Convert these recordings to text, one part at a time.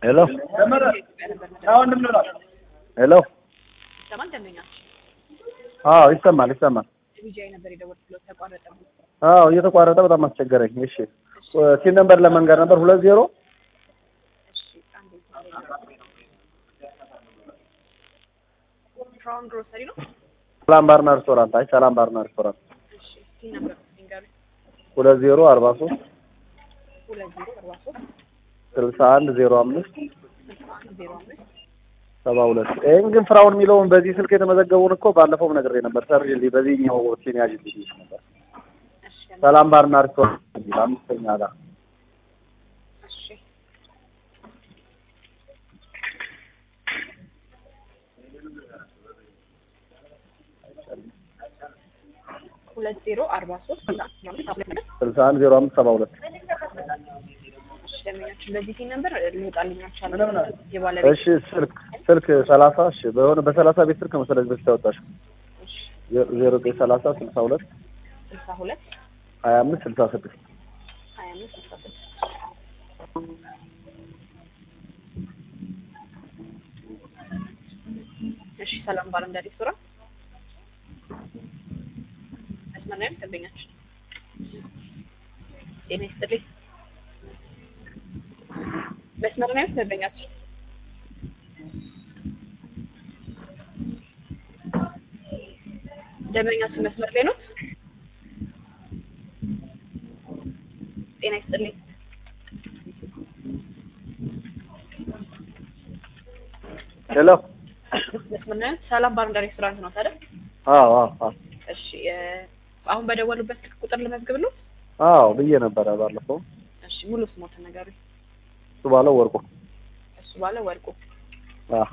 ሄሎ ሄሎ ይሰማል ደንበኛች አዎ ይሰማል ይሰማል ቢጂአይ ነበር የደወልኩት ተቋረጠ አዎ እየተቋረጠ በጣም አስቸገረኝ እሺ ሲል ነበር ለመንገድ ነበር ሁለት ዜሮ እሺ አንዴ ፍራውን ግሮሰሪ ነው ሰላም ባርና ሬስቶራንት አይ ሰላም ባርና ሬስቶራንት እሺ ሲል ነበር ሲንገሩ ሁለት ዜሮ አርባ ሶስት ሁለት ዜሮ አርባ ሶስት ስልሳ አንድ ዜሮ አምስት ስልሳ አንድ ዜሮ አምስት ሰባ ሁለት ይህን ግን ፍራውን የሚለውን በዚህ ስልክ የተመዘገቡን እኮ ባለፈውም ነግሬ ነበር ሰርጅልኝ በዚህኛው ሲን ያዥልኝ ነበር እሺ ደንበኛ ሰላም ባርና ሬስቶራንት የሚል አምስተኛ ጋር እሺ ሁለት ዜሮ አርባ ሶስት ስልሳ አንድ ዜሮ አምስት ሰባ ሁለት እሺ ደንበኛችን በዚህ ሲል ነበር ሊወጣልኝ አልቻለም የባለቤት እሺ ስልክ ስልክ ሰላሳ እሺ በሆነ በሰላሳ ቤት ስልክ መሰለኝ በፊት ያወጣሽው እሺ ዜሮ ዘጠኝ ሰላሳ ስልሳ ሁለት ስልሳ ሁለት ሀያ አምስት ስልሳ ስድስት ሀያ አምስት ስልሳ ስድስት እሺ ሰላም ባር እንደ ሬስቶራንት መስመር ላይ ነው ደንበኛችን ጤና ይስጥልኝ መስመር ላይ ነው ደንበኛችን ደንበኛችን መስመር ላይ ነው ጤና ይስጥልኝ ሄሎ መስመር ላይ ነው ሰላም ባር እንደ ሬስቶራንት ነው ታዲያ አዎ አዎ አዎ እሺ እ አሁን በደወሉበት ስልክ ቁጥር ልመዝግብልዎ አዎ ብዬ ነበረ ባለፈው እሺ ሙሉ ስሞትን ንገሩኝ እሱ ባለው ወርቁ እሱ ባለ ወርቁ አዎ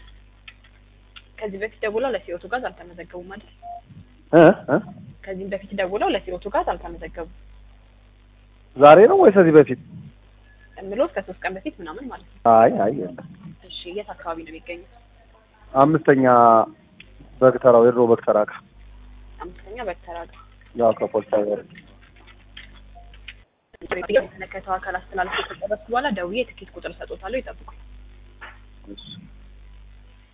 ከዚህ በፊት ደውለው ለሲኦቱ ጋዝ አልተመዘገቡም አይደል እ እ ከዚህም በፊት ደውለው ለሲኦቱ ጋዝ አልተመዘገቡም ዛሬ ነው ወይስ ከዚህ በፊት የምልዎት ከሶስት ቀን በፊት ምናምን ማለት ነው አይ አይ የለም እሺ የት አካባቢ ነው የሚገኙት አምስተኛ በግተራው የድሮ በግተራ ጋር አምስተኛ በተራጋ ያው ከፖሊስ ሀገር የተመለከተው አካል አስተላልፎ ከጨረስኩ በኋላ ደውዬ የትኬት ቁጥር እሰጦታለሁ ይጠብቁኝ እሺ